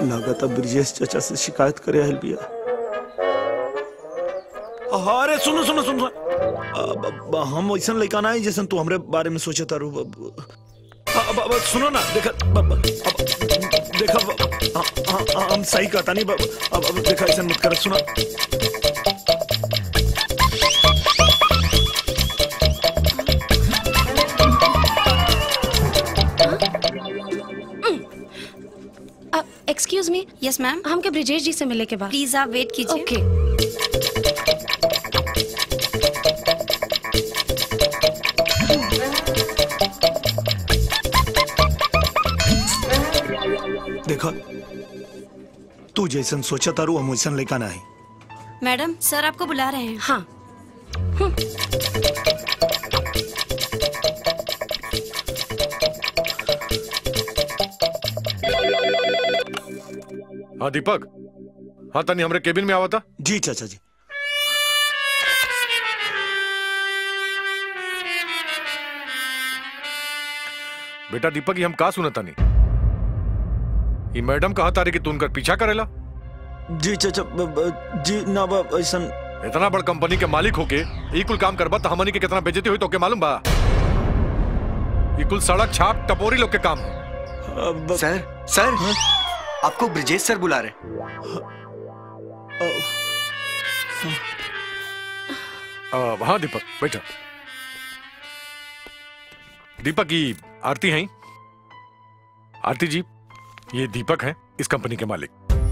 लागत अब ब्रिजेश चाचा से शिकायत करे आयल बिया अरे सुनो सुनो सुनो अब- अब हम वैसन लड़का ना जैसन तू हमरे बारे में सोचे तारू अब- अब- अब सुनो ना देखा अब- अब- अब- देखा अब- हाँ, हाँ, हाँ, हम सही कहता नहीं अब अब- अब देखा ऐसा मत कर सुना एक्सक्यूज मी यस मैम हमके ब्रिजेश जी से मिले के बाद प्लीज आप वेट कीजिए ओके देखा तू जैसन सोचा तारू हम वैसन लड़का नहीं मैडम सर आपको बुला रहे हैं हाँ हाँ दीपक हाँ तनी हमरे केबिन में आवा था जी चाचा जी बेटा दीपक ये हम का सुना तनी ये मैडम कहा तारे कि तू उनकर पीछा करेला जी चाचा ब- ब- जी ना बा ऐसन इतना बड़ कंपनी के मालिक होके ई कुल काम करबा तो हमनी के कितना बेजती हुई तो के मालूम बा ई कुल सड़क छाप टपोरी लोग के काम है अब- सर सर आपको ब्रिजेश सर बुला रहे आ, हाँ दीपक बैठो दीपक ये आरती हैं आरती जी ये दीपक हैं इस कंपनी के मालिक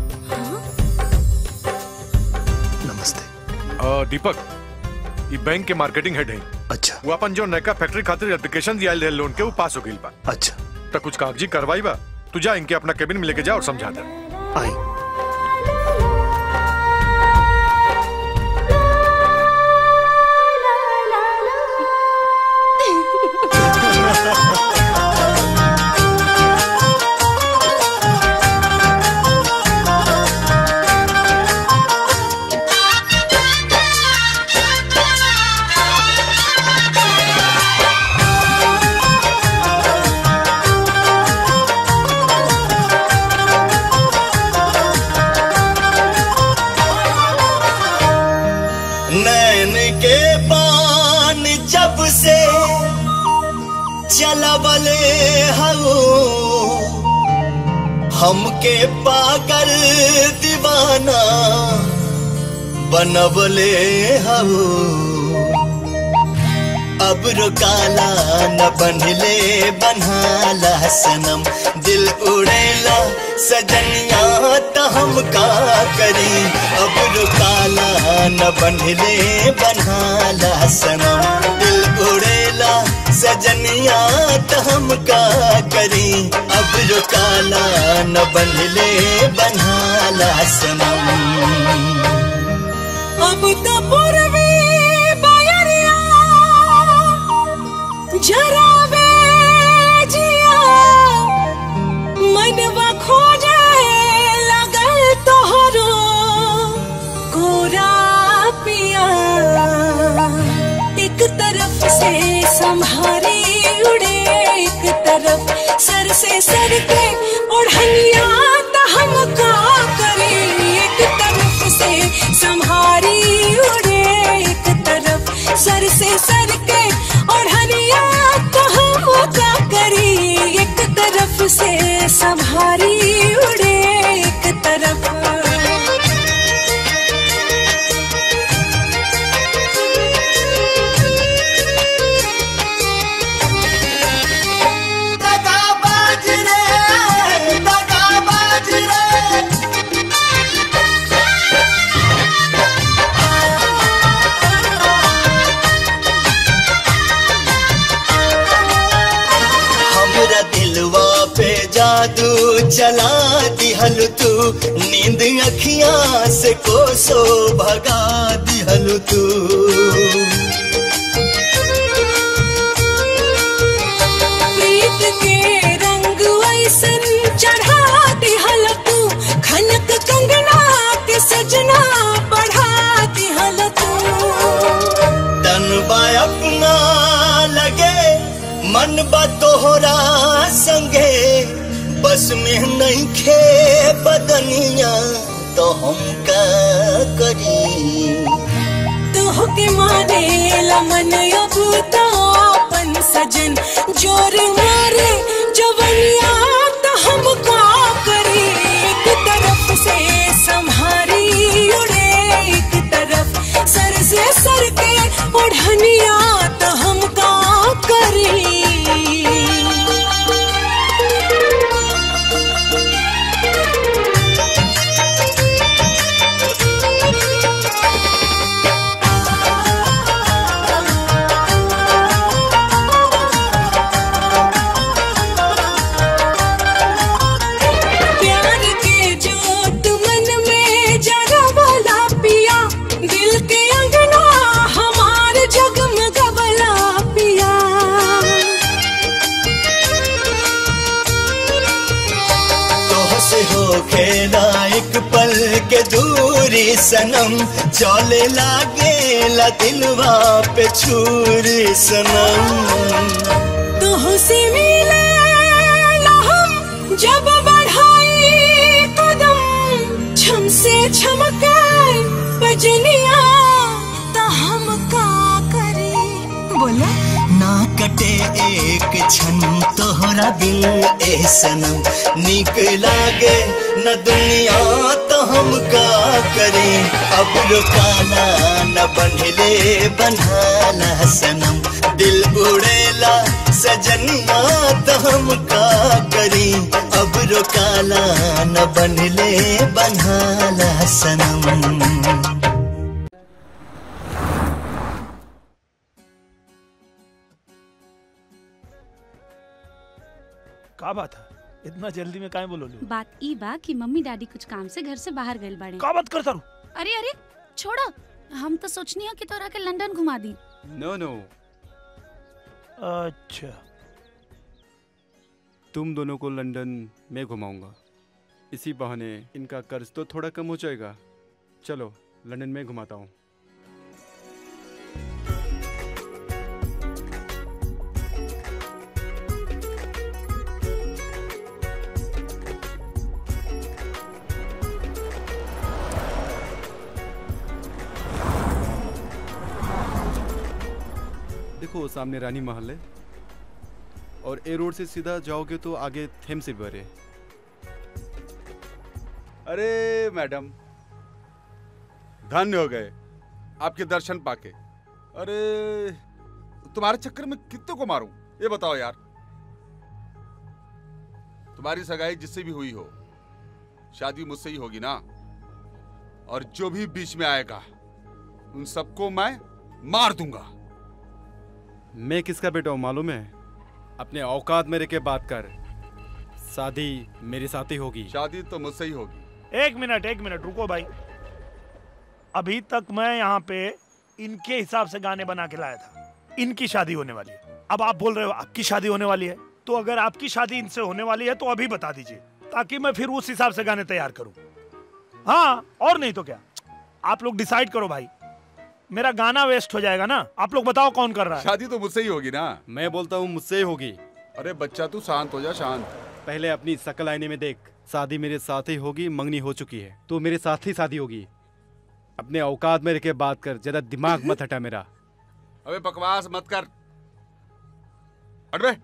नमस्ते आ, दीपक ये बैंक के मार्केटिंग हेड हैं अच्छा वो अपन जो नयका फैक्ट्री खातिर एप्लीकेशन दिया रहे लोन के वो पास हो गई बा अच्छा तो कुछ कागजी कार्रवाई बा तू जा इनके अपना केबिन में लेके जा और समझा दे आई नैन के पान जब से चलबले हऊ हमके पागल दीवाना बनबले हऊ अब रुकाला न बनले बनहाला सनम दिल उड़ेला सजनिया त हम का करी अब रुकाला न बनले बनहाला सनम दिल उड़ेला सजनिया त हम का करी अब रुकाला न बनले बनहाला सनम अब तो पूर्वी बयरिया जरावे जिया मनवा खोजे लगल तोहरो गोरा पिया एक तरफ से संभारी उड़े एक तरफ सर से सर के ओढ़निया त हम का करे एक तरफ से संभारी उड़े एक तरफ सर से सर के ओढ़निया त हम का करी एक तरफ से संभारी उड़े एक तरफ दगाबाज रे दगाबाज रे हमरा दिलवा पे जादू चला दिहल तू नींद अखियां से कोसो भगा दिहल तू प्रीत के रंग ऐसन चढ़ा दिहल तू खनक कंगना के सजना बढ़ा दिहल तू तन बा अपना लगे मन बा तोहरा संगे बस में नहीं खे बदनिया तो हम का करी तोहके मारे लमन अबूता अपन सजन जोर मारे जवनिया तो हम का करी एक तरफ से संहारी उड़े एक तरफ सर से सर के ओढ़निया तो हम का करी प्यार के जोत मन में जरा वाला पिया दिल के अंगना हमार जगमगवला पिया तोह से हो खेला एक पल के दूरी सनम चले लागे ला दिलवा पे छुरी सनम तुहसे मिले हम जब बढ़ाई कदम छम से छमके बजनिया तो हम का करे बोला ना कटे एक क्षण तोहरा बिन ए सनम निक लागे न दुनिया तो हम का करें अब रुकाना न बनले बनाला सनम दिल उड़ेला सजनिया तो हम का करें अब रुकाना न बनले बनाला सनम का बात है इतना जल्दी में काहे बोलो बात ई बा कि मम्मी डैडी कुछ काम से घर से बाहर गइल बाड़े का बात करता रू अरे अरे छोड़ो हम तो सोचनी है कि तोरा के लंदन घुमा दी नो नो अच्छा तुम दोनों को लंदन मैं घुमाऊंगा इसी बहाने इनका कर्ज तो थोड़ा कम हो जाएगा चलो लंदन में घुमाता हूँ देखो वो सामने रानी महल है और ए रोड से सीधा जाओगे तो आगे थेम्स रिवर है अरे मैडम धन्य हो गए आपके दर्शन पाके अरे तुम्हारे चक्कर में कितने को मारूं ये बताओ यार तुम्हारी सगाई जिससे भी हुई हो शादी मुझसे ही होगी ना और जो भी बीच में आएगा उन सबको मैं मार दूंगा मैं किसका बेटा हूँ मालूम है अपने औकात मेरे के बात कर शादी मेरे साथ ही होगी शादी तो मुझसे ही होगी एक मिनट एक मिनट रुको भाई अभी तक मैं यहाँ पे इनके हिसाब से गाने बना के लाया था इनकी शादी होने वाली है अब आप बोल रहे हो आपकी शादी होने वाली है तो अगर आपकी शादी इनसे होने वाली है तो अभी बता दीजिए ताकि मैं फिर उस हिसाब से गाने तैयार करूं हाँ और नहीं तो क्या आप लोग डिसाइड करो भाई मेरा गाना वेस्ट हो जाएगा ना आप लोग बताओ कौन कर रहा है शादी तो मुझसे ही होगी ना मैं बोलता हूँ मुझसे ही होगी अरे बच्चा तू शांत हो जा शांत पहले अपनी शकल आईने में देख शादी मेरे साथ ही होगी मंगनी हो चुकी है तो मेरे साथ ही शादी होगी अपने औकात में रह के बात कर ज्यादा दिमाग मत हटा मेरा अबे बकवास मत कर हट बे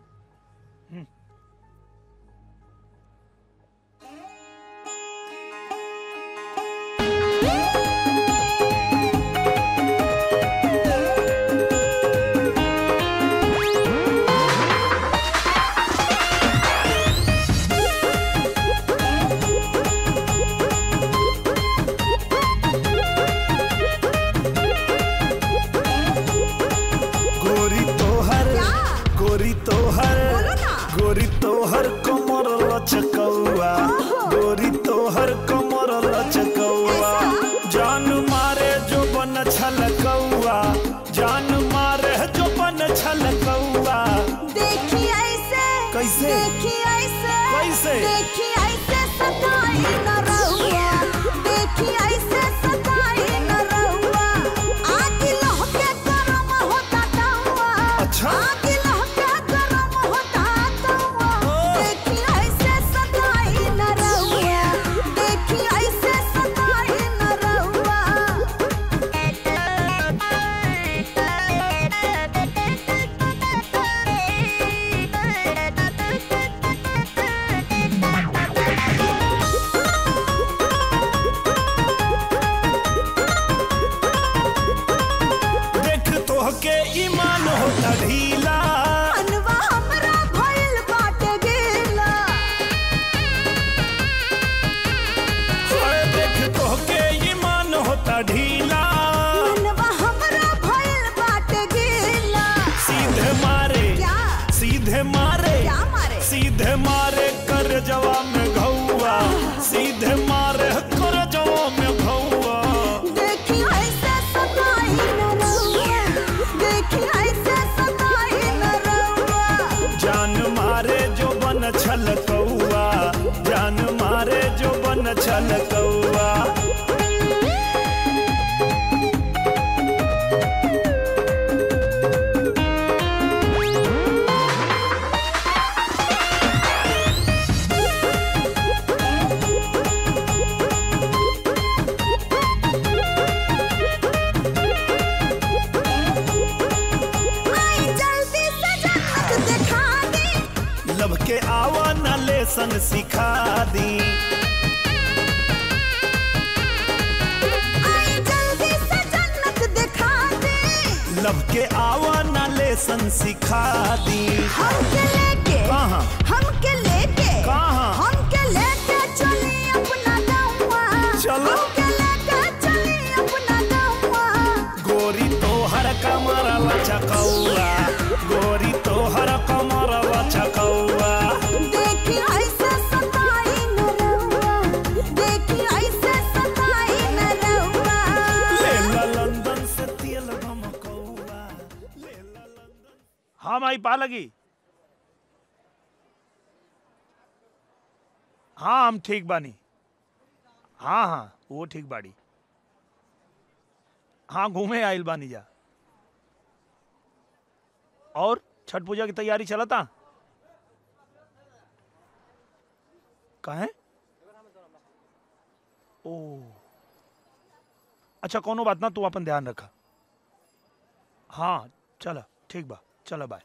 गोरी तोहर गोरी तोहर गोरी तोहर कमर लचकौआ गोरी तोहर कमर लचकौआ जान मारे जो बन छलकौआ जान मारे जो बन छलकौआ देखी ऐसे कैसे? देखी ऐसे कैसे? देखी ऐसे सताई न रहुआ देखी ऐसे सताई न रहुआ आग लहके गरम होता तहुआ अच्छा। आग लहके गरम होता तहुआ देखी ऐसे सताई होता ढीला मनवा हमरा भइल बाटे गेला हाय देख तो के ईमान होता ढीला मनवा हमरा भइल बाटे गेला सीधे मारे क्या सीधे मारे क्या मारे सीधे मारे कर जवा में घौआ सीधे मारे कर जवा में घौआ देखी ऐसे सताई न रउआ देखी ऐसे सताई न रउआ जान मारे जो बन छल कौआ जान मारे जो बन छल कौआ आई जल्दी से जन्नत दिखा दे लब के आवा न लेसन सिखा दी आई जल्दी से जन्नत दिखा दे लब के आवा न लेसन सिखा दी हमके लेके कहाँ हमके लेके कहाँ? हमके लेके चली अपना गाँवा चलो। हमके लेके चली अपना गाँवा गोरी तो हर कमर लचकौआ गोरी तो हर कमर लचकौआ देखी ऐसे सताई न रउआ देखी ऐसे सताई न रउआ ले ला लंदन से तेल धमकौआ ले ला लंदन हाँ माई पा लगी हाँ हम ठीक बानी हाँ हाँ वो ठीक बाड़ी हाँ घूमे आइल बानी जा और छठ पूजा की तैयारी चलता कहे ओ अच्छा कोनो बात ना तू अपन ध्यान रखा हाँ चला ठीक बा चला बाय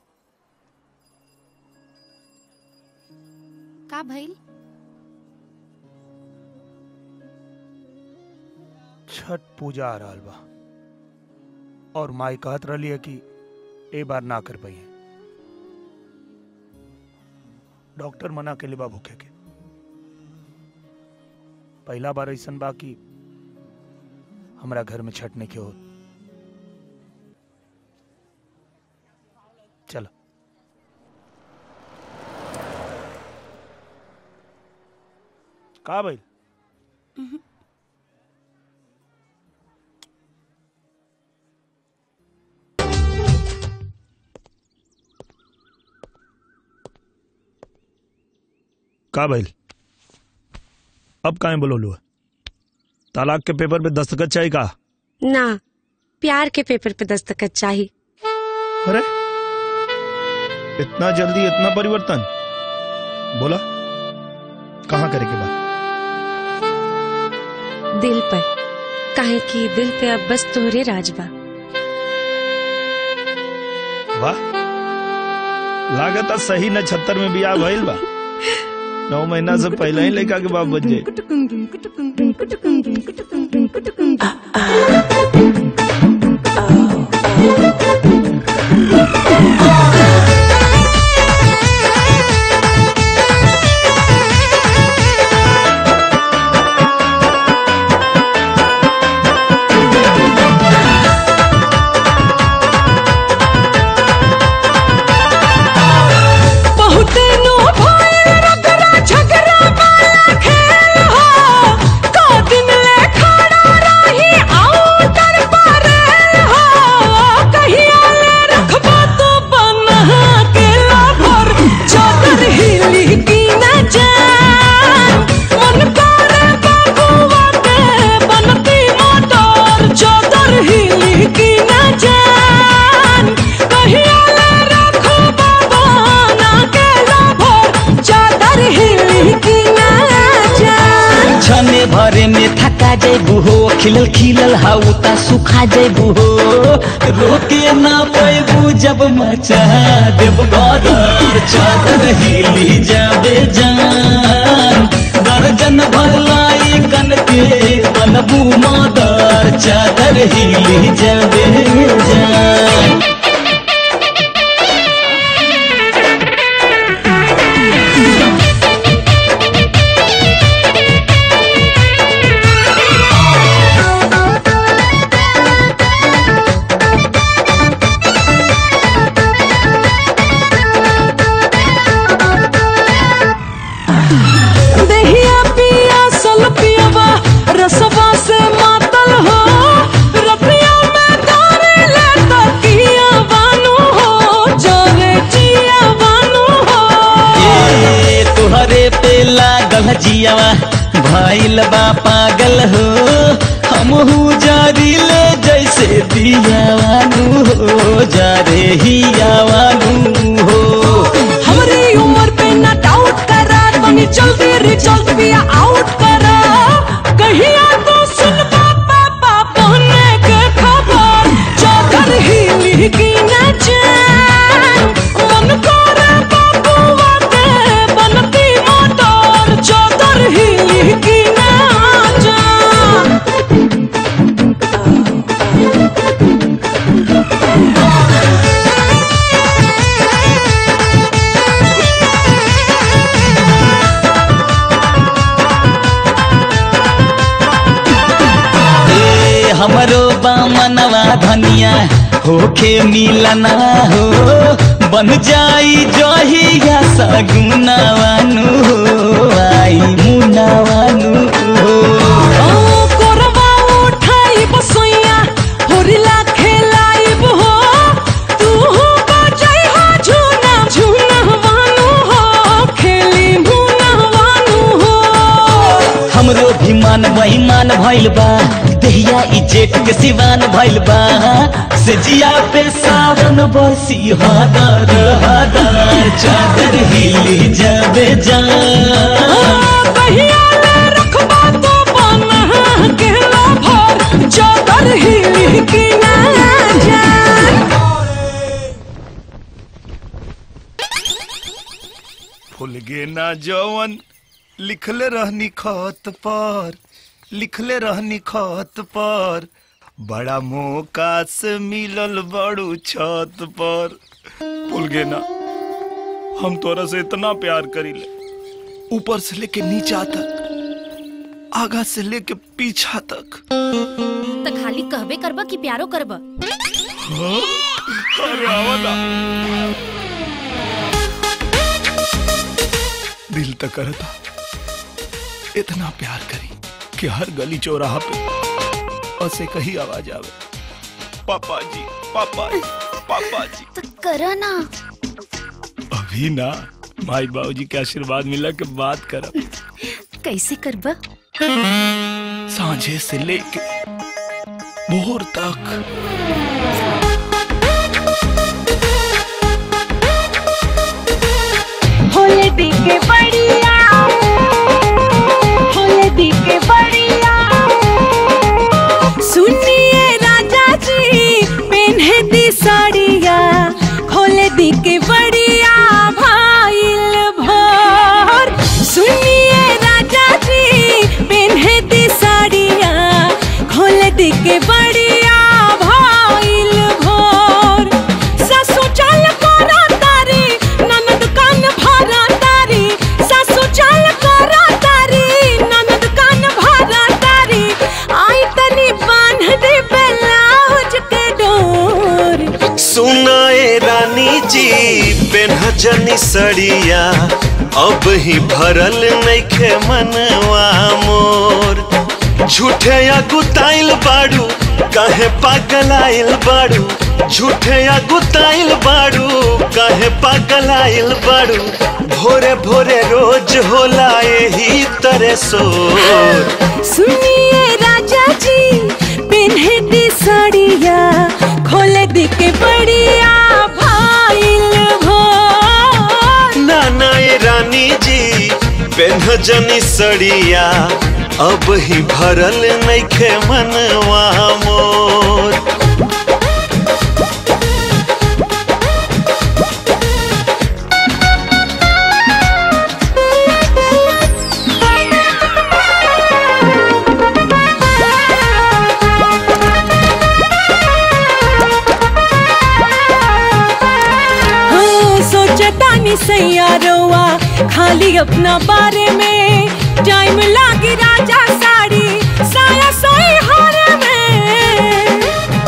का भइल छठ पूजा आ रहल बा और माई कहत रही है कि ए बार ना कर पाई डॉक्टर मना के बा भूखे के पहला बार ऐसन बा कि हमरा घर में छठ नहीं के हो चलो का भाई का भइल अब काहे बोलोलू तालाक के पेपर पे दस्तखत चाहिए का ना प्यार के पेपर पे दस्तखत चाहिए अरे इतना जल्दी इतना परिवर्तन बोला कहाँ करे के बाद दिल पर काहे कि दिल पे अब बस तोहरे राज बा वाह लागत है सही नछत्तर में बियाह भइल बा नौ महीना से पहले ही लड़का के बाप बन जाए बहुते नो भइल रगड़ा झगड़ा वाला खेल हो का दिन ले खड़ा रही आओ दर पर हो कहिया ले रखबा तो बना के लाभर चादर हिली की न जान मन करे बाबुआ के बनती मोटर चादर हिली की न जान कहिया ले रखबा बना के लाभर चादर हिली की न जान छने भरे में थका जेबू हो खिलल खिलल हाउ ता सुखा जेबू हो रोके ना पैबू जब मचा देव गदर चादर हिली जाबे जान दर्जन भर लाई कन के बनबू मदर चादर हिली जाबे जान मातल जियावा भइल बा पागल हो हमहू जारी ले जैसे दियावानू हो जा रे हियावानू हो हमारी उम्र पे ना डाउट करा तनी जल्दी रिजल्ट भी आउट करा कहिया तो सुन पापा पापा ने के खबर चादर हिली की न जान मन करे बाबूआ के बनती मोटर चादर हिली की न जान ए हमरो बामनवा धनिया होखे मिलना हो बन जाई जहिया सगुनावानु हो आई मुनावानु हो कोरबा उठाइब सोइया होरिला खेलाइब हो तू हो बजाई हो झूना झूना वानु हो खेली मुना वानु हो हमरो भी मान बेईमान भइल बा देहिया ई जेठ के सिवान भइल बा से जिया पे सावन बरसी हादर हादर चादर हिली जाबे जा कहिया ले रखबा तो बना के भर चादर हिली की ना जान भूल गे ना जवन लिखले रहनी खत पर लिखले रहनी खत पर बड़ा मौका से मिलल बड़ू छत पर भूल गे ना हम तोरा से इतना प्यार करीले ऊपर से लेके नीचा तक आगा से लेके पीछा तक तो खाली कहबे करबा कि प्यारो करबा हाँ? अरे आवा ना दिल तक करता इतना प्यार करी कि हर गली चौराहा पे ऐसे कही आवाज आवे पापा जी पापा जी पापा जी तो करा ना अभी ना माई बाबूजी के आशीर्वाद मिला के बात करब कैसे करबा सांझे से लेके भोर तक होले दिखे बढ़िया होले दिखे बढ़िया सुनिए राजा जी पेन्हे दी साड़िया खोले दिखे बढ़िया भाईल भोर सुनिए राजा जी पेन्हे दी साड़िया खोले दिखे बढ़िया भाईल भोर सासू चाल करा तारी ननद कान भरा तारी सासू चाल करा तारी ननद कान भरा तारी आई तनी बांध दे ब्लाउज के डोर सुनाए रानी जी पेन्हजनी सड़िया अब ही भरल नइखे मनवा मोर झूठे या गुताइल बाड़ू काहे पागल आइल बाड़ू झूठे या गुताइल बाड़ू काहे पागल आइल बाड़ू भोरे भोरे रोज होला यही तरह सोर सुनिए राजा जी पिन्हे दी साड़िया खोले दी के बढ़िया भाईल भोर नाना ये रानी जी पेन्हजनी सड़िया अब ही भरल नइखे मनवा मोर हाँ, सोचता नहीं सैयारोवा खाली अपना बारे में टाइम लागी राजा साड़ी साया सोई हारे में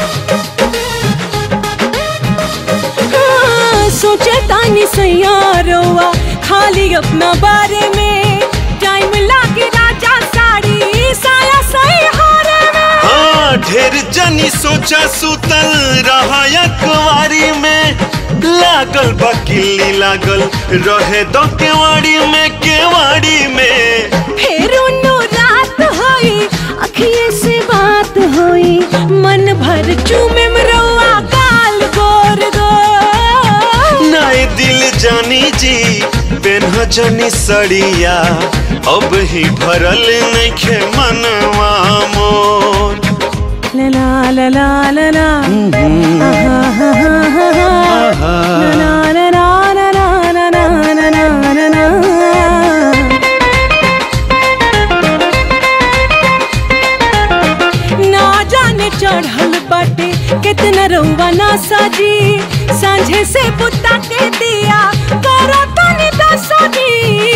हाँ, सोचता नहीं सैयारोवा खाली अपना बारे में टाइम लागी राजा साड़ी साया सोई हारे में हाँ ढेर जनी सोचा सुतल रहा या कुंवारी में लागल बा किल्ली लागल रहे दो केवाड़ी में केवाड़ी में फिर उन्नो रात होई अखिए से बात होई मन भर चूमे मरवा गाल गोर गोर नाए दिल जानी जी पेन्ह जनी सड़िया अब ही भरल नइखे मनवा मोर ला ला ला ला ला आहा, हा, हा, हा, हा। ला ला ला ला ला ला ला ला ला ला ला। ना जाने चढ़ल बाटे कितना रउआ ना साजी सांझे से बुता के दिया करो तनी दसाजी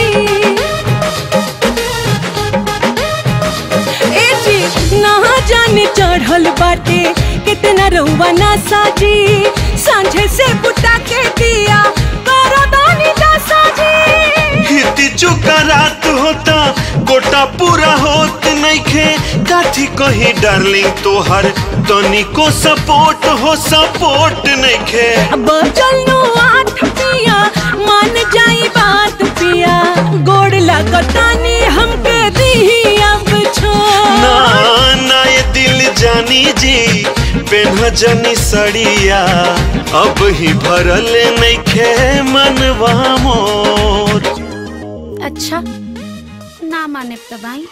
ए जी ना जाने चढ़ल बाटे कितना रउआ ना साजी सांझे से बुता के दिया करो तनी दसाजी हिती चुका रात होता गोटा पूरा होत नइखे काठी कही डार्लिंग तोहर तनिको सपोर्ट हो सपोर्ट नइखे अब चलनो आठ पिया मान जाई बात पिया गोड़ लगतानी हमके दी अब छो ना ना ये दिल जानी जी पेन्ह जनी सड़िया अब ही भरल नइखे मनवा मोर अच्छा ना माने तो भाई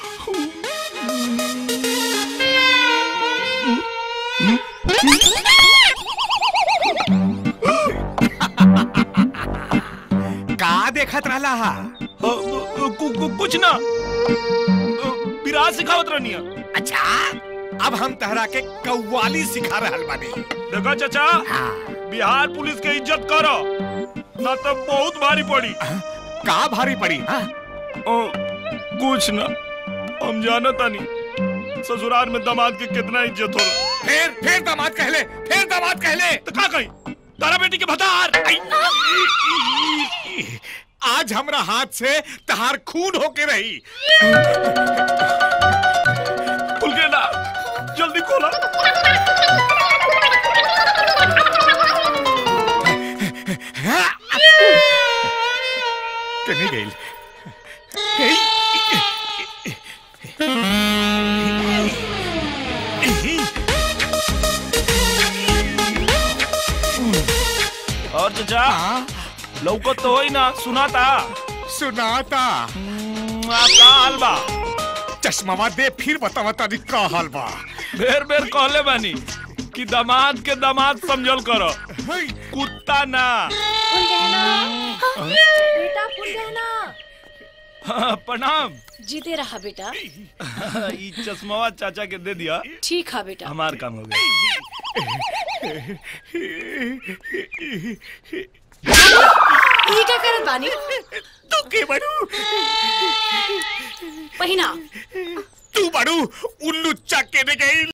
का देखत रहला हा कुछ ना विराज सिखावत रहनी अच्छा अब हम तहरा के कव्वाली सिखा रहल बानी देखो चाचा बिहार पुलिस के इज्जत करो ना तो बहुत भारी पड़ी का भारी पड़ी ओ, कुछ ना हम जानता नहीं ससुराल में दामाद की कितना इज्जत हो फिर फिर दामाद कहले फिर दामाद कहले तो का कही तारा बेटी के भतार आज हमरा हाथ से तहार खून होके रही खुल के ना जल्दी खोला कहीं गई और चाचा लौकत तो होई ना सुनाता सुनाता का हाल बा चश्मावा दे फिर बतावा तारी का हाल बा बेर बेर कहले बानी कि दामाद के दामाद समझल करो कुत्ता ना बेटा फूल गहना हाँ, प्रणाम जीते रहा बेटा ई चश्मावा चाचा के दे दिया ठीक है बेटा हमार काम हो गया ये क्या करत बानी तू के बड़ू पहिना तू बड़ू उल्लू चक्के ने गई